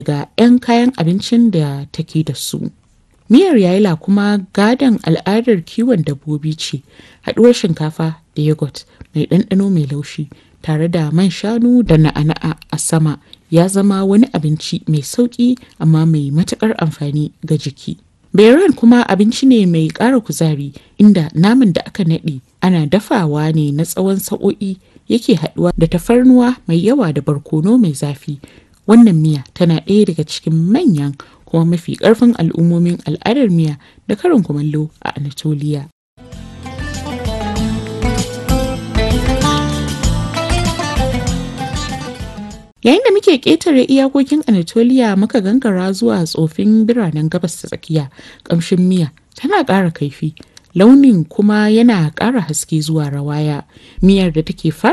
daga 'yan kayan abincin da take da su. Miyar yaila kuma gadon al'adar kiwon dabbobi ce, haɗuwar shinkafa da yogurt mai ɗanɗano mai laushi tare da man shanu da na'ana'a a sama ya zama wani abinci mai sauƙi amma mai matuƙar amfani ga jiki. Beiran kuma abinci ne mai ƙara kuzari inda naman da aka naɗe ana dafawa ne na tsawon sa'o'i yake haɗuwa da tafarnuwa mai yawa da barkono mai zafi. Wannan miya tana ɗaya daga cikin manyan kuma mafi ƙarfin al'ummomin al'adar miya da karin kumallo a Anatoliya. Yayin da muke ƙetare iyakokin Anatoliya muka gangara zuwa tsofin biranen gabas ta tsakiya, ƙamshin miya tana ƙara kaifi, launin kuma yana ƙara haske zuwa rawaya. Miyar da take fara